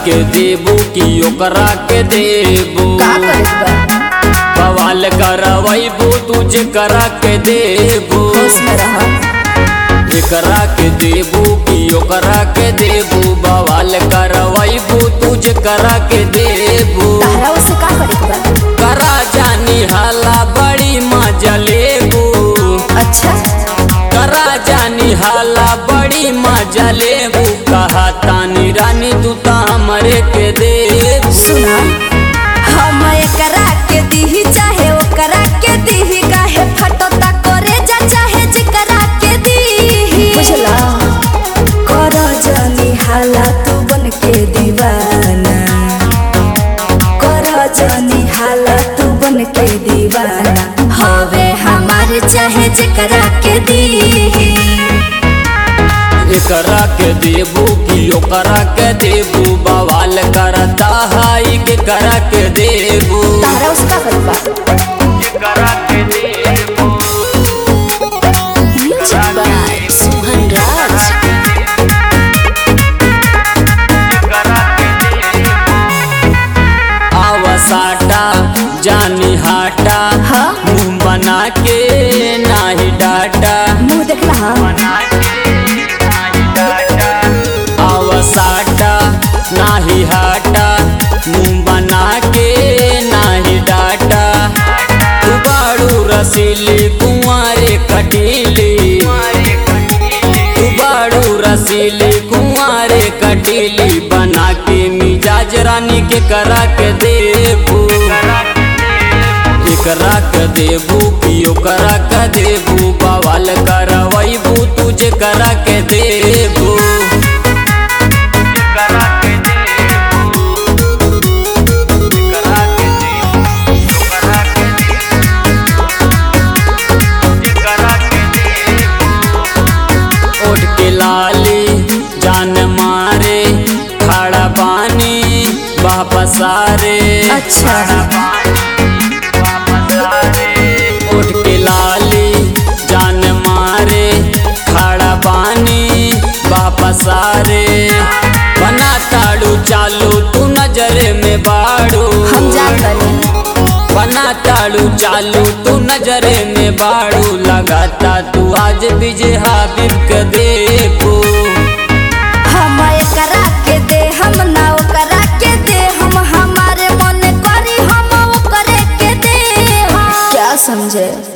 के देबू कि ओकरा के देबू का करे के बा बवाल करवैबू तुझे करा के देबू होश में रह एकरा के देबू कि ओकरा के देबू बवाल करवैबू तुझे करा के देबू तारा उससे का करे के बा करा जानी हाला बड़ी मजा लेबू अच्छा करा जानी हाला बड़ी मजा लेबू कहा तानी रानी तू ता हमरे के देबू सुना हम एकरा के दीही चाहे ओकरा के दीही काहे फटोता करे जा चाहे जेकरा के दीही बुझला कर जनी हाला तू बन के दीवाना कर जनी हाला तू बन के दीवाना हवे हमार चाहे जेकरा के दीही एकरा के देबू कि ओकरा के देबू बवाल करता हाई के करा के देबू तारा उसका करबा एकरा के देबू म्यूजिक बाय सुहन राज आवसाटा जानी हाटा हाँ? मुंह बना के नाही डाटा मुंह देख रहा आवसाटा नाही हाटा मुंह बना के नाही डाटा तू बाड़ू रसीली कुंवारे कटीली तू बाड़ू रसीली कुंवारे कटीली बना के मिजाज रानी के करा के देबू एकरा के देबू कि ओकरा के देबू बवाल करवैबू तुझे करा के देबू ओढ़ के लाली जान मारे खड़ा पानी वापस आरे अच्छा उठ के लाली जान मारे खड़ा पानी वापस आरे बना ताड़ू चालू तू नजरे में बाड़ू हम जान बनी बना ताड़ू चालू तू नजरे में बाड़ू लगाता तू आज विजय हाबिब के देबू हम एकरा के दे हम ना ओकरा के दे हम हमारे मन करी हम ओकरे के दे क्या समझे